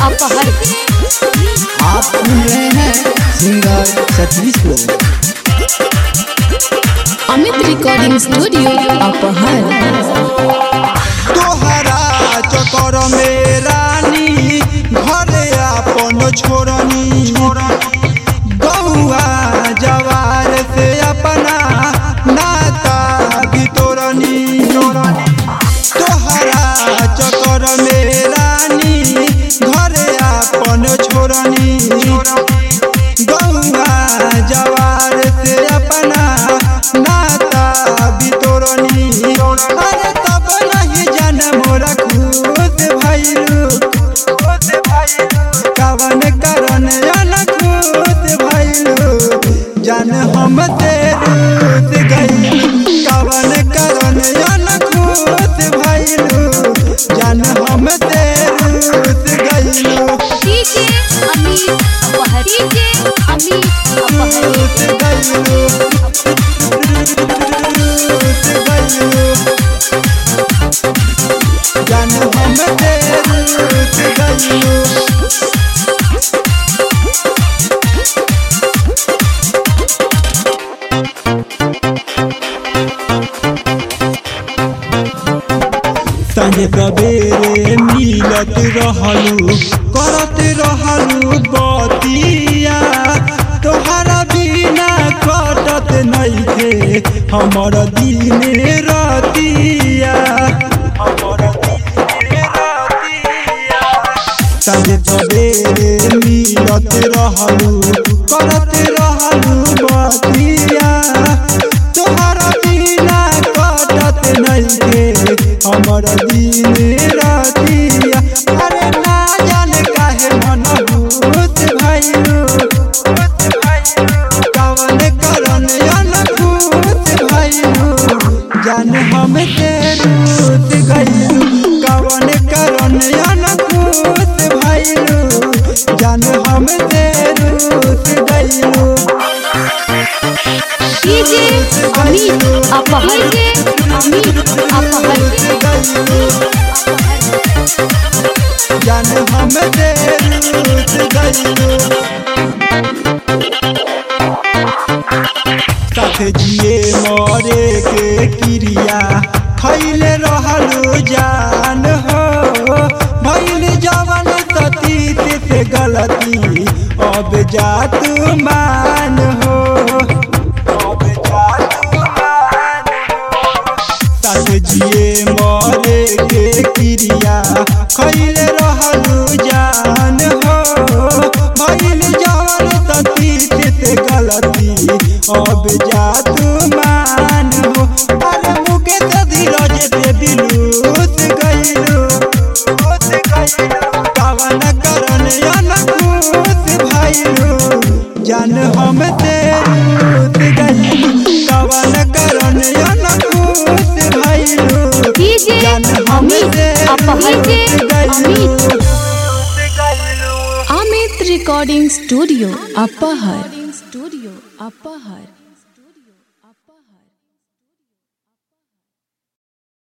अपहर आप सुन रहे हैं सिंगर सतीश को अमित रिकॉर्डिंग स्टूडियो अपहर तोहरा चकर में रानी घरे अपन छोड़नी गौआ जवार से अपना नाता बितोरनी तोहरा चकर में रानी घरे अपन छोड़नी गौआ जवार से अपना नाता बितोरनी अरे तब नहीं जान मोरा खुद भइलू कवन करन अन खुद भइलू जान हम तेरूत गइलू कवन करन अन खुद भइलू जान हम तेरूत गइलू डीजे अमित अपहर डीजे अमित अपहर रूत गइलू रूत गइलू जान हम तेरूत गइलू संगे सवेरे मिलत रहलू करत रहलू बतिया तोहरा बिना कटत नइखे हमर दिन रतिया हमर दिन रतिया संगे सवेरे मिलत रहलू करत रहलू बतिया तोहरा बिना कटत नइखे हमर दिन रतिया अरे ना जाने काहे मन भूत भइलू कवन करन अनभूत भइलू जान हम तेरूत गइलू कवन करन अनभूत भइलू जान हम तेरूत गइलू डीजे अमित अपहर डीजे अमित अपहर जान हम तेरूत गइलू साथ जिए मरे के क्रिया खैले रहलू जान हो भइल जवन सतीत से गलती अब जा तू मान हो अब जा तू मान हो साथ जिए मरे के क्रिया खैले रहलू जान हो भइल जवन सतीत से गलती अब जा तू मान हो अरे मुके तो धीरज से दिलूत गइलू कवन करन अनखूत भइलू जान हम तेरूत गइलू कवन करन अनखूत भइलू डीजे जान हम अमित अपहर तेरूत डीजे गइलू अमित अमित रिकॉर्डिंग स्टूडियो अपहर स्टूडियो अपहर